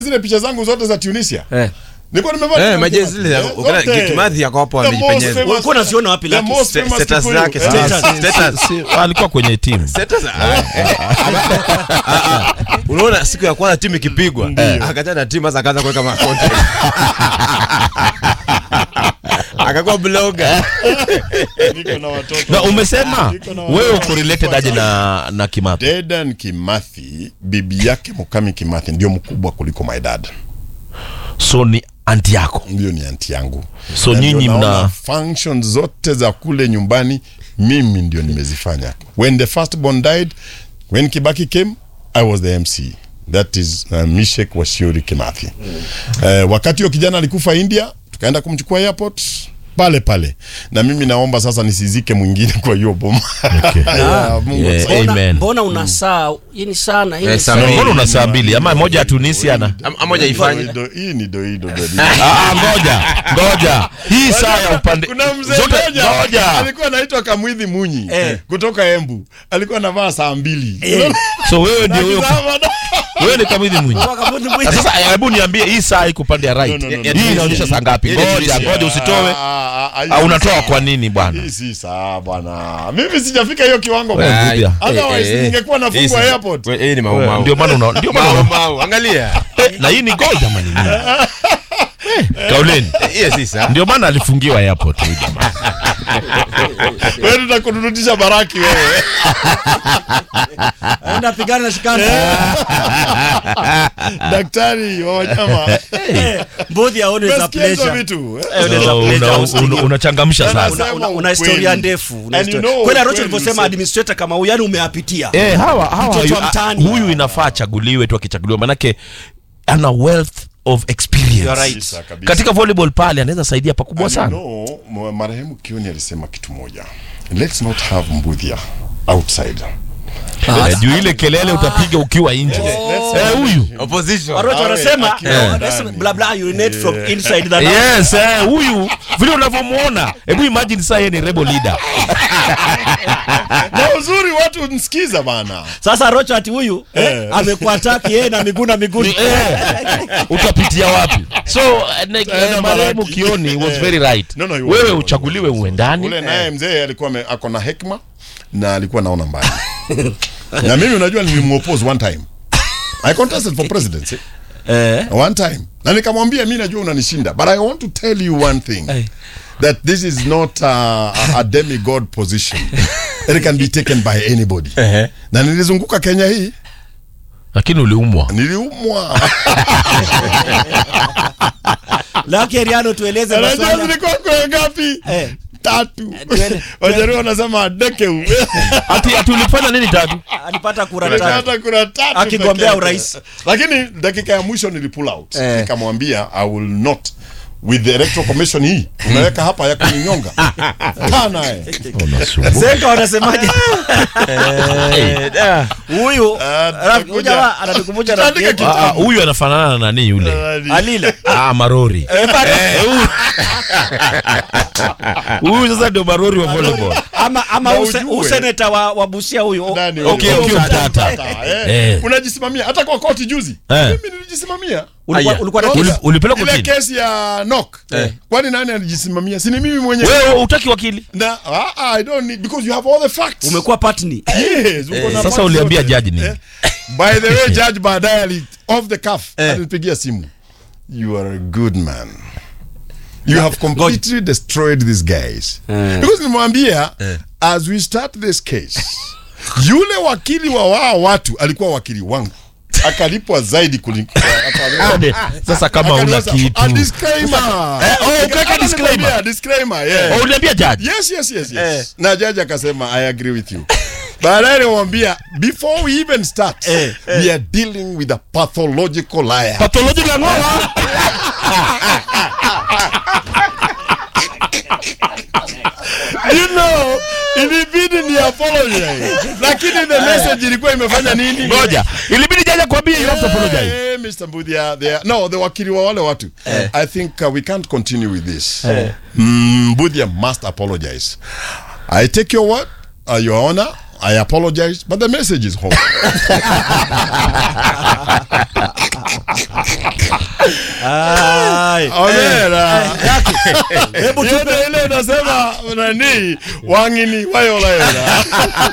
zile picha zangu zote za Tunisia Eh. nilikuwa nimevaa Eh, kama majezi Kimathi. zile Eh, ukana- zote. Kimathi yako hapo The most amejipenyeza. famous- Ulikuwa unaziona wapi, the Lucky? most Sta- famous status Kikuyu. zake, Eh, status. Status. Si, alikuwa kwenye timu Status, ah, eh, ah, ah. unaona siku ya kwanza timu ikipigwa akachana na timu sasa akaanza kuweka makonte akakuwa bloga niko na watoto. na umesema Niko na wewe watoto. uko related aje na na Kimathi Dedan Kimathi, bibi yake Mukami Kimathi ndio mkubwa kuliko my dad. so ni anti yako Ndio ni anti yangu. So Na ndio nyinyi naona mna- function zote za kule nyumbani mimi ndio nimezifanya. When the first born died, when Kibaki came, I was the MC. That is uh, Mishek Washiori Kimathi. Uh, wakati huyo kijana alikufa India, tukaenda kumchukua airport pale pale, na mimi naomba sasa nisizike mwingine kwa hiyo boma. Ya, Mungu Yeah. atusaidie. Mbona- Amen. mbona una saa hii ni sana hii Eh, ni saa saa. mbili. mbona una saa mbili ama moja ya Tunisia na Am- amoja ifanye Doido- Hii ni doido doido. Ah, ah, ngoja ngoja hii saa ya upande kuna mzee zote mmoja ngoja alikuwa anaitwa Kamwithi Munyi Eh. kutoka Embu, alikuwa anavaa saa mbili so wewe ndio wewe Akizama na- wewe ni Kamwithi Mwinyi Kwa kabuti mwingi. Na sasa hebu niambie hii saa iko pande ya right No, no, no, hii no. inaonyesha saa ngapi Hii ni ngoja Tunisia. ngoja usitoe Ah, ah, ah, au hii unatoa saa- kwa nini bwana Hii si saa bwana, mimi sijafika hiyo kiwango Wewe bwana. Budia. Otherwise ningekuwa nafungwa Hii si- airport. we- hii ni mau mau. ndio maana una ndio maana Mau una mau. angalia Eh, na hii ni gold ama ni nini Eh, kauleni hiyo si saa ndio maana alifungiwa airport huyu jamaa Wewe tutakurudisha baraki wewe. Enda pigana na shikana. Daktari wa wanyama. Both ya always a Umesikia hizo pleasure. vitu? eh? Eh, unaweza So, pleasure una- hosting. una- unachangamsha Una- sana Sema Una- una ukweli. historia ndefu una And you historia- know kweli Arocho ukweli alivyosema mse- administrator kama huyu yani umeapitia eh hawa hawa Mtoto wa yu- mtaani. huyu inafaa achaguliwe tu akichaguliwa manake ana wealth of You experience are right. Kabisa, kabisa. katika volleyball pale anaweza saidia pakubwa And sana you know, m- marehemu Kioni alisema kitu moja. Let's not have Mbudhia outside. Eh, juu ile kelele utapiga ukiwa nje Eh, huyu opposition Arocho Awe anasema akiwa eh, ndani. let's blah blah urinate from inside the yes eh, huyu vile unavyomuona hebu imagine saa yeye ni rebel leader Na uzuri watu msikiza bana. Sasa Rocho ati huyu eh, amekuwa ataki yeye na miguu na miguu. eh, utapitia wapi so eh, ne- eh, marehemu kioni was very right No, no, he was- wewe he was- uchaguliwe uendani Ule naye mzee alikuwa ame- ako na hekma na alikuwa naona mbali. na mimi unajua nilimuoppose one time. I contested for presidency Eh. one time. Na nikamwambia mimi najua unanishinda but I want to tell you one thing. Eh. That this is not a, a, a demigod position. It can be taken by anybody. Na nilizunguka Kenya hii lakini uliumwa niliumwa. Lucky Ariano tueleze Unajua maswala. zilikuwa kwa ngapi? Eh. Tatu. tuele- Wajaruo wanasema dekeu. ati ati ulifanya nini tatu Alipata kura tatu. Hata kuna tatu Akigombea peke yake. urais. Lakini dakika ya mwisho nili pull out. Eh. Nikamwambia I will not with the electoral commission hii unaweka hapa ya kuninyonga. Kaa naye. Zenga wanasemaje? Eh, da. Huyu Ah, rafiki huyu tutakuja. jamaa anatukumbusha rafiki Tutaandika yetu Ah, ah, huyu anafanana na nani yule Alila. ah, marori Eh, bado. Eh, huyu- huyu sasa ndio marori wa volleyball Ama ama Na use- ujue. useneta wa, wa Busia huyu. Nani Okay, huyo? okay, Mtata, mtata. mtata, eh. Eh. Unajisimamia hata kwa koti juzi. Eh. Mimi nilijisimamia. Ulikuwa Aya. ulikuwa na Uli- kesi. ulipelekwa Ile kotini kesi ya knock. Kwani nani alijisimamia? Si ni mimi mwenyewe. wewe utaki wakili Na ah, ah, I don't need because you have all the facts. Umekuwa partner. Yes, uko na sasa facts uliambia zote. judge nini? Eh. By the way, judge baadaye ali off the cuff alinipigia simu. You are a good man. You have completely destroyed these guys. Because nimwambia as we start this case, yule wakili wa wao watu alikuwa wakili wangu. Akalipwa zaidi kuliko Ade, sasa kama una Akaniweza, kitu a disclaimer. Eh, oh, ukaweka Hata disclaimer. nikamwambia, disclaimer, yeah. Oh, uliambia judge Yes, yes, yes, yes. Na jaji akasema I agree with you. Baadaye nimwambia before we even start we are dealing with a pathological liar. pathology la ng'oa you know, ilibidi ni apologize. Lakini the message ilikuwa imefanya nini? ngoja ilibidi jaji kwambia you have to apologize Eh, Mr. Mbudia, they are, no, the wakili wa wale watu. I think uh, we can't continue with this. Mm, Mbudia must apologize. I take your word, uh, your honor. I apologize, but the message is home. Ai. Omera. Hebu Ile tupe ile unasema nani? Wangini wayolayona.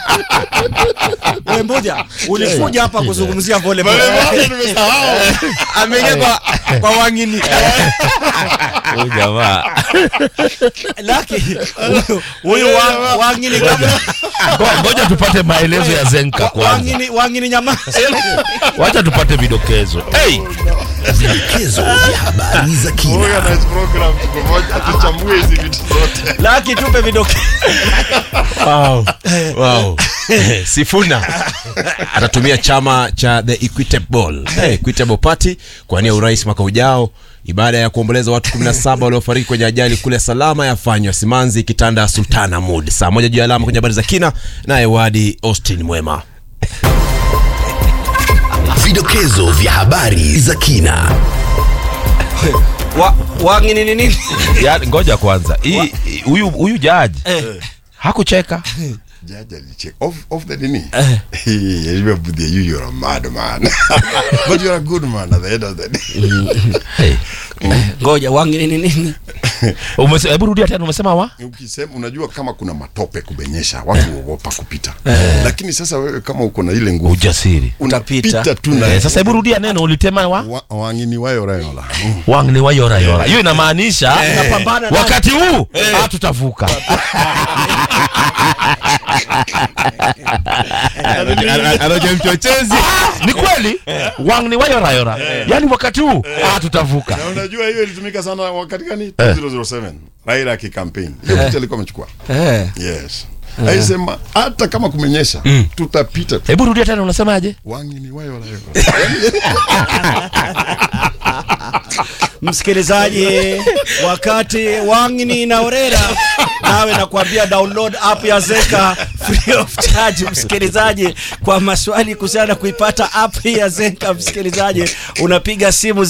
wewe mmoja ulikuja hapa kuzungumzia volleyball. Bale nimesahau. ameingia kwa kwa wangini Huyu jamaa Laki huyu- huyu wa- wangini kama Ngo- ngoja tupate maelezo ya Zenka kwanza, wangini wangini nyamaza. wacha tupate vidokezo. Hey, Vidokezo vya habari za kina. Organize program siku moja tuchambue hizi vitu zote. Laki tupe vidokezo. wow. Sifuna atatumia chama cha the Equitable hey, Equitable Party kuwania urais mwaka ujao. Ibada ya kuomboleza watu 17 waliofariki kwenye ajali kule Salama yafanywa Simanzi, kitanda Sultan Hamud. Saa moja juu ya alama kwenye habari za kina, naye Wadi Austin Mwema. Vidokezo vya habari za kina. Wa, wangini ni nini? ya, ngoja kwanza, hii huyu huyu jaji hakucheka. Judge alicheck off off the nini. Hey, remember the you you're a mad man. But you're a good man at the end of the day. Hey. Ngoja wangini ni nini? Umese- Hebu rudia tena, umesema wa Ukisema unajua kama kuna matope kubenyesha watu huogopa kupita. Lakini sasa wewe kama uko na ile nguvu ujasiri. Utapita. unapita tu na Eh, sasa hebu rudia neno ulitema wa wa, wangini wayorayola. wang ni wayora yora. Hiyo inamaanisha Unapambana na- wakati huu ah, tutavuka. Anaja mchochezi Ni kweli wang ni wayora yora, yaani wakati huu ah, tutavuka. Na unajua hiyo ilitumika sana wakati gani? 2007. Raila akikampaign. Hiyo picha alikuwa amechukua. Eh. Yes. Aisema hata kama kumenyesha tutapita. Hebu rudia tena, unasemaje? Wangini wayorayola. Msikilizaji, wakati wangini na orera nawe nakwambia download app ya Zenka free of charge. Msikilizaji, kwa maswali kuhusiana na kuipata app hii ya Zenka, msikilizaji, unapiga simu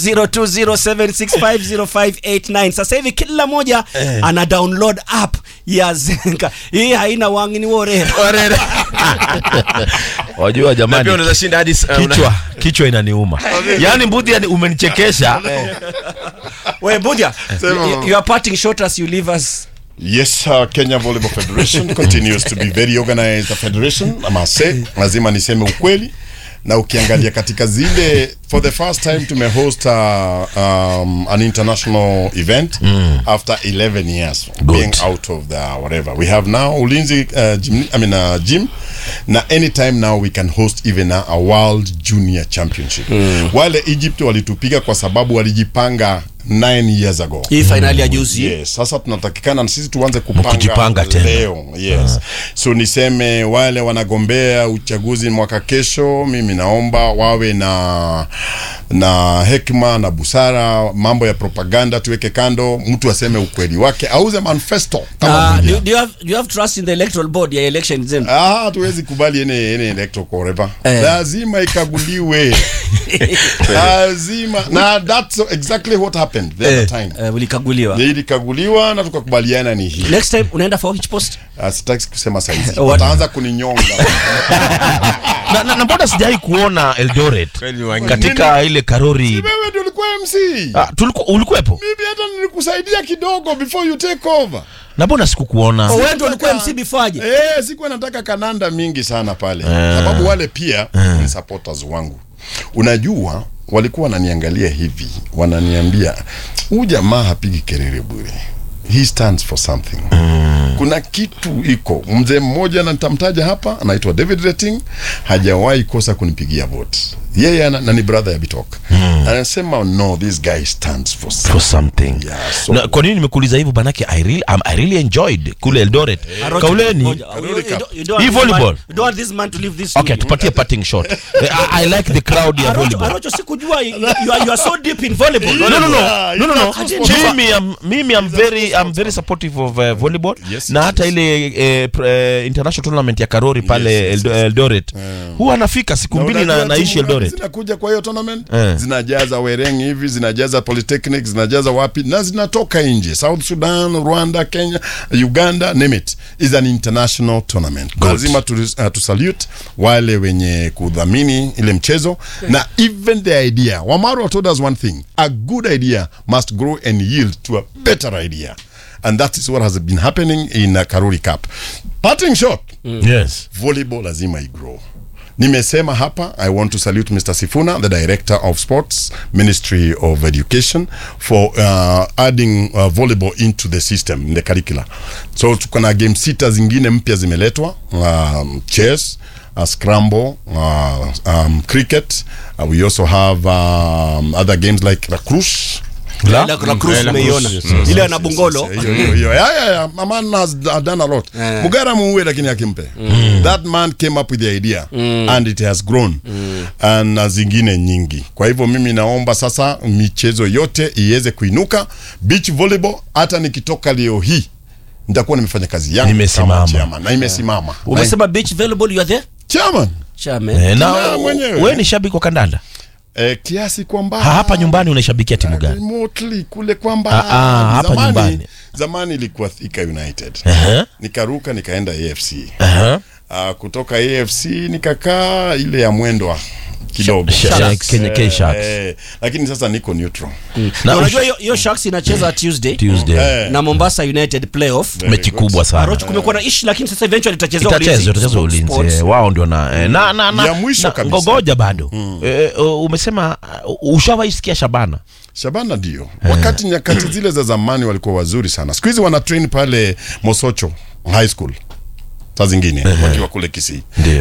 0207650589. Sasa hivi kila moja ana download app ya Zenka. Hii haina wangini wa orera. Wajua na pia jamani, unaweza shinda hadi uh, una- kichwa kichwa inaniuma. Yaani mbudhi, yani umenichekesha. We Budia, Sema. you, you are parting short as you leave us. Yes, uh, Kenya Volleyball Federation continues to be very organized federation. I must say, lazima niseme ukweli na ukiangalia katika zile for the first time tumehost uh, um, an international event after 11 years being out of the whatever we have now Ulinzi uh, gym, I mean uh, gym na anytime now we can host even a, a world junior championship wale Egypt walitupiga kwa sababu walijipanga 9 years ago Hii finali ya juzi. Yes, sasa tunatakikana na sisi tuanze kupanga Kujipanga tena. leo. Yes. So niseme wale wanagombea uchaguzi mwaka kesho, mimi naomba wawe na na hekima na busara. Mambo ya propaganda tuweke kando, mtu aseme ukweli wake, auze manifesto kama Uh, Budia. do, do, you have, do you have trust in the electoral board ya election zenu? Ah, hatuwezi kubali ene ene electro forever. Eh. Lazima ikaguliwe. Lazima. Na that's exactly what happened the other time. Uh, ulikaguliwa. Ilikaguliwa na tukakubaliana ni hii. Next time unaenda for which post? Ah, sitaki kusema saizi What? wataanza kuninyonga na, na, na mbona sijai kuona Eldoret Kweli wangini. katika ile karori wewe ndio ulikuwa mc ah, tuliku, ulikuwepo mimi hata nilikusaidia kidogo before you take over na mbona sikukuona Oh, wewe ndio ulikuwa MC before aje? eh sikuwa nataka kananda mingi sana pale sababu wale pia ni supporters wangu unajua walikuwa wananiangalia hivi wananiambia huyu jamaa hapigi kelele bure he stands for something kuna kitu iko mzee mmoja na nitamtaja hapa anaitwa david rating hajawahi kosa kunipigia vote yeye ana- na ni brother ya bitok anasema no this guy stands for something. for something Yeah, so- na, kwa nini nimekuuliza hivyo banake I really, um, I really enjoyed kule Eldoret Arocho, kauleni ngoja. You- you don't- you don't Hii want this volleyball. man- you don't want this man to leave this okay studio. tupatie parting shot Eh, I, I like the crowd ya Arocho, volleyball Arocho sikujua you, you, are, you are so deep in volleyball. no no no Yeah, no no no it's not mimi am mimi am very I'm very supportive of uh, volleyball Yes, na yes, hata ile eh, pr- eh, international tournament ya Karori pale Yes, yes, Eldo- yes. Eldoret huwa anafika siku mbili na unajua naishi timu Eldoret graduate zinakuja kwa hiyo tournament Eh. zinajaza wereng hivi zinajaza polytechnic zinajaza wapi na zinatoka nje south sudan rwanda kenya uganda name it is an international tournament lazima tu, uh, tu salute wale wenye kudhamini ile mchezo na even the idea wamaru told us one thing a good idea must grow and yield to a better idea and that is what has been happening in uh, karuri cup parting shot yes volleyball lazima igrow nimesema hapa i want to salute mr sifuna the director of sports ministry of education for uh, adding uh, volleyball into the system in the curricula so tuko na game sita zingine mpya zimeletwa um, chess uh, scramble uh, um, cricket uh, we also have um, other games like lacrosse La, la Cruz umeiona ile ana bungolo hiyo hiyo hiyo yeah, yeah, yeah. a man has d- done a lot Eh. mugara muue lakini akimpe that man came up with the idea and it has grown and na zingine nyingi kwa hivyo mimi naomba sasa michezo yote iweze kuinuka beach volleyball hata nikitoka leo hii nitakuwa nimefanya kazi yangu Nimesimama. kama chairman na imesimama umesema beach volleyball you are there chairman chairman Eh, na Na mwenyewe. wewe ni shabiki wa kandanda eh, kiasi kwamba Ha, hapa nyumbani unaishabikia timu gani remotely kule kwamba Ah, ah, hapa zamani, nyumbani. zamani ilikuwa Thika United Ehe, nikaruka nikaenda AFC ehe. uh, kutoka AFC nikakaa ile ya mwendwa kidogo Sh- Sharks. Kenya- Kenya Sharks. eh, lakini sasa niko neutral na Na unajua hiyo- hiyo sharks inacheza tuesday Tuesday Eh, na mombasa united playoff very mechi good. kubwa sana aroch kumekuwa na ishi lakini sasa eventually itachezwa itachezwa itachezwa Sports. ulinzi eh, wao ndio na eh, na na na Ya mwisho na- kabisa. ngogoja bado Eh, eh, umesema uh, ushawaisikia Shabana Shabana ndio wakati nyakati zile za zamani walikuwa wazuri sana siku hizi wana train pale Mosocho High School saa zingine wakiwa kule Kisii Ndio.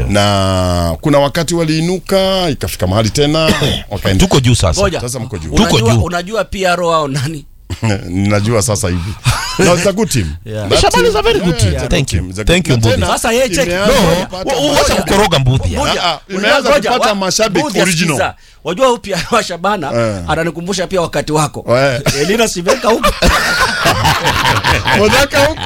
na kuna wakati waliinuka ikafika mahali tena wakaenda tuko juu sasa Ngoja. sasa mko juu Tuko unajua, juu. unajua PRO au nani ninajua sasa hivi no, it's a good team Yeah. That Shabana is a team- very good yeah, team. it's a Thank good you. team. It's a Thank good- you, na Mbudi. tena, Sasa yeye check. imeanza No, kupata Wa- wa- mashabiki. wacha kukoroga mbudhi Ah, ah, imeanza Ngoja, kupata wa- mashabiki Budi original. asikiza. wajua huyu PRO wa shabana Eh. ananikumbusha pia wakati wako Eh. elina siveka huko Modaka huko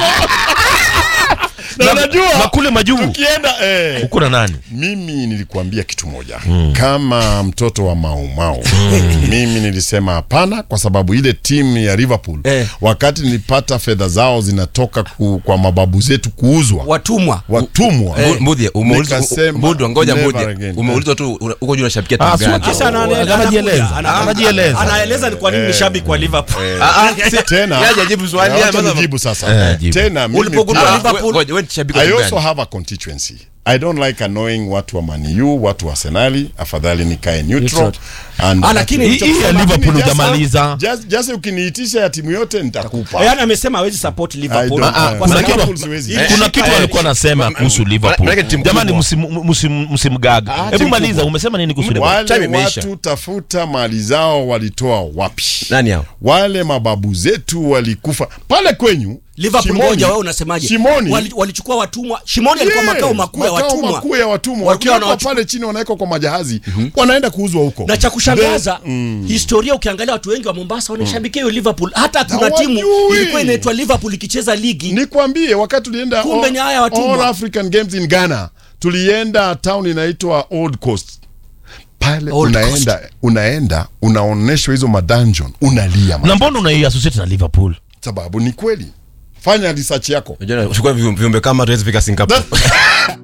na unajua na kule majuu tukienda eh, uko na nani mimi nilikuambia kitu moja kama mtoto wa maumau mimi nilisema hapana kwa sababu ile timu ya Liverpool Eh. wakati nilipata fedha zao zinatoka ku, kwa mababu zetu kuuzwa watumwa watumwa Mbudhi, umeulizwa Nikasema, Mbudhi, ngoja never Mbudhi. again. Umeulizwa tu una- uko juu unashabikia Ah, timu si gani? Kisa ana- ana- Anajieleza. anakuja, ana- Anajieleza. anaeleza ni kwa nini ni shabiki wa liverpool Ah, ah, si- tena Yeye hajajibu swali, wacha yeye amesema- nijibu sasa Eh, jibu. tena mimi Ulipogundua pia- Ah, Liverpool. we- ngoja, wewe ni shabiki wa I timu also gani? have a constituency. I don't like annoying watu wa Man U, watu wa Arsenali. Afadhali nikae neutral. Neutral. And Ah, lakini Hii- hii ya Lakini Liverpool just- hujamaliza. just- just ukiniitisha ya timu yote nitakupa. yaani amesema hawezi support liverpool I don't- Ah, eh, Kwa kuna sababu- Liverpool kitu- siwezi. Eh, kuna kitu eh, alikuwa anasema kuhusu Liverpool maanake timu jamani kubwa. msim- msim- msimgaga hebu timu maliza kubwa. umesema nini kuhusu Liverpool Wale Time imeisha. watu tafuta mali zao walitoa wapi? Nani hao? Wale mababu zetu walikufa pale kwenyu liverpool Shimoni. moja wewe unasemaje Shimoni. Wali- walichukua watumwa shimoni alikuwa Yeah, makao makuu ya makao watumwa makuu ya watumwa Walikuwa wakiwekwa wanawachukua- pale chini wanawekwa kwa majahazi wanaenda kuuzwa huko na cha kushangaza Then- historia ukiangalia watu wengi wa mombasa wanashabikia hiyo liverpool hata kuna Hawajui. timu ilikuwa inaitwa liverpool ikicheza ligi nikwambie wakati tulienda Kumbe all- ni haya watumwa. all african games in ghana tulienda town inaitwa old coast pale Old unaenda unaenda unaonyeshwa hizo madungeon unalia man. na mbona unaiassociate na Liverpool sababu ni kweli fanya research yako Unajua, chukua viumbe viumbe kama tuwezi fika Singapore.